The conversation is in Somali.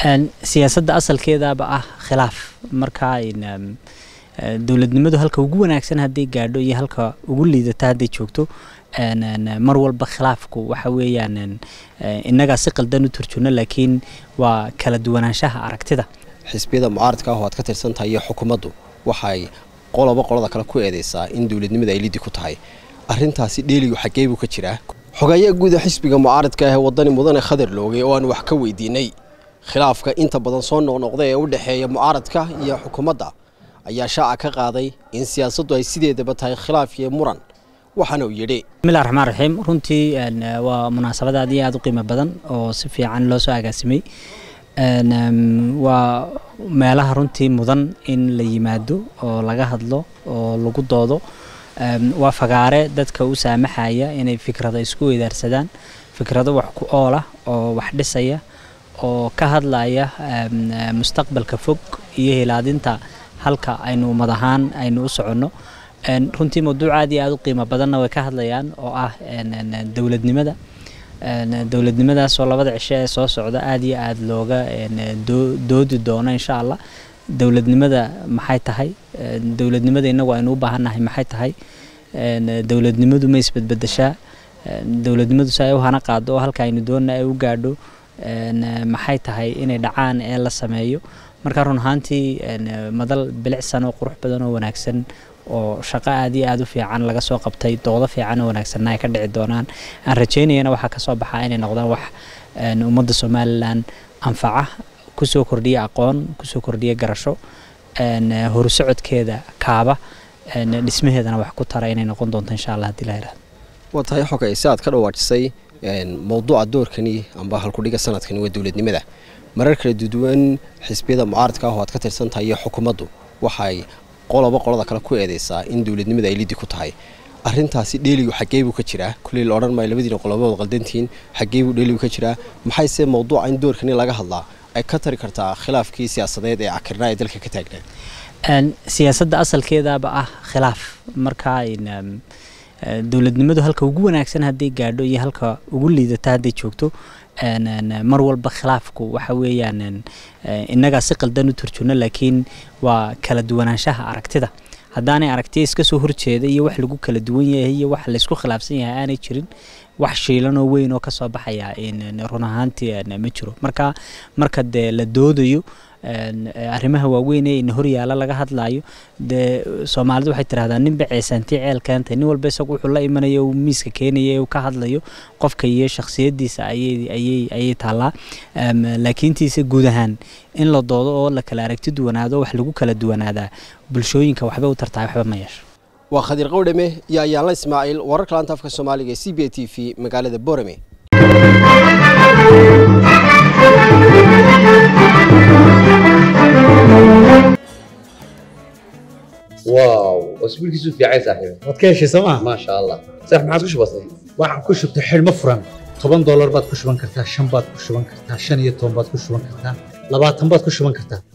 siyaasadda asalkeedaba ah khilaaf marka dowladnimadu halka ugu wanaagsan hadday gaadho iyo halka ugu liidata hadday joogto mar walba khilaafku waxa weeyaan innagaa si qaldan u turjuna laakiin waa kala duwanaanshaha aragtida xisbiyada mucaaradka ah oo aad ka tirsan tahay iyo xukuumaddu waxay qoloba qolada kale ku eedeysaa in dowladnimada ay lidi ku tahay arrintaasi dheeligu xaggee buu ka jiraa xogayaa guuda xisbiga mucaaradka ah ee wadani mudane khadar looge oo aan wax ka weydiinay khilaafka inta badan soo noqnoqda ee u dhexeeya mucaaradka iyo xukuumadda ayaa shaaca ka qaaday in siyaasaddu ay sideedaba tahay khilaaf iyo muran waxaana uu yidhi bismillahi raxmaan raxiim runtii waa munaasabad aad iyo aad u qiimo badan oo si fiican loo soo agaasimay waa meelaha runtii mudan in la yimaado oo laga hadlo oo lagu doodo waa fagaare dadka u saamaxaya inay fikrado isku weydaarsadaan fikrado wax ku ool ah oo wax dhisaya oo ka hadlaya mustaqbalka fog iyo hilaadinta halka aynu ummad ahaan aynu u soconno runtii mawduuc aad iyo aad u qiimo badanna way ka hadlayaan oo ah dowladnimada dowladnimadaasoo labada cisho ee soo socda aad iyo aad looga doodi doono insha allah dowladnimada maxay tahay dowladnimada inagu aynu u baahannahay maxay tahay dowladnimadu ma isbedbedeshaa dowladnimadu si ay u hana qaado oo halka aynu doonna ay u gaadho maxay tahay inay dhacaan ee la sameeyo marka run ahaantii madal bilicsan oo qurux badan oo wanaagsan oo shaqo aad iyo aad u fiican laga soo qabtay doodo fiican oo wanaagsanna ay ka dhici doonaan aan rajaynayana waxaa kasoo baxaa inay noqdaan wax ummadda somalilan anfaca kusoo kordhiya aqoon kusoo kordhiya garasho horusocodkeeda kaaba dhismaheedana wax ku tara inay noqon doonto insha allah hadii la yirahdo waa tahay xogay si aad ka dhawaajisay mowduuca doorkani amba halkudhiga sanadkani waa dowladnimada marar kala duwan xisbiyada mucaaradka ah oo aad ka tirsan tahay iyo xukuumaddu waxay qoloba qolada kale ku eedeysaa in dowladnimada ay lidi ku tahay arrintaasi dheeligu xaggee buu ka jiraa kulley la odhan maayo labadiina qolobood qaldantihiin xaggee buu dheeligu ka jiraa maxayse mowduuca in doorkani laga hadlaa ay ka tari kartaa khilaafkii siyaasadeed ee cakirnaa ee dalka ka taagnaa siyaasadda asalkeedaba ah khilaaf marka dowladnimadu halka ugu wanaagsan hadday gaadho iyo halka ugu liidata hadday joogto mar walba khilaafku waxa weeyaan innagaa si qaldan u turjuna laakiin waa kala duwanaanshaha aragtida haddaanay aragtiya iska soo horjeeda iyo wax lagu kala duwan yahay iyo wax laysku khilaafsan yahay aanay jirin wax shiilanoo weyn oo kasoo baxaya run ahaantii ma jiro marka marka dee la doodayo arrimaha waaweyn ee ina horyaala laga hadlaayo dee soomaalidu waxay tiraahdaa ninba ceesaantii ceel keentay nin walba isagu wuxuu la imanayo uu miiska keenaya uu ka hadlayo qofka iyo shakhsiyadiisa ayay ayay ayay taallaa laakiintiise guud ahaan in la doodo oo la kala aragti duwanaado wax lagu kala duwanaadaa bulshooyinka waxba u tartaa waxba ma yeesho waa khadiir qowdhame iyo ayaanla ismaaciil wararka laanta afka soomaaliga ee c b a t v magaalada borame واو اسبوعك في عايز صاحبي waad ka heshay sooma ما شاء الله صح ما عادش بسيط waxaan ku shubtay xidhmo furan toban doolar baad ku shuban kartaa shan baad ku shuban kartaa shan iyo toban baad ku shuban kartaa labaatan baad ku shuban kartaa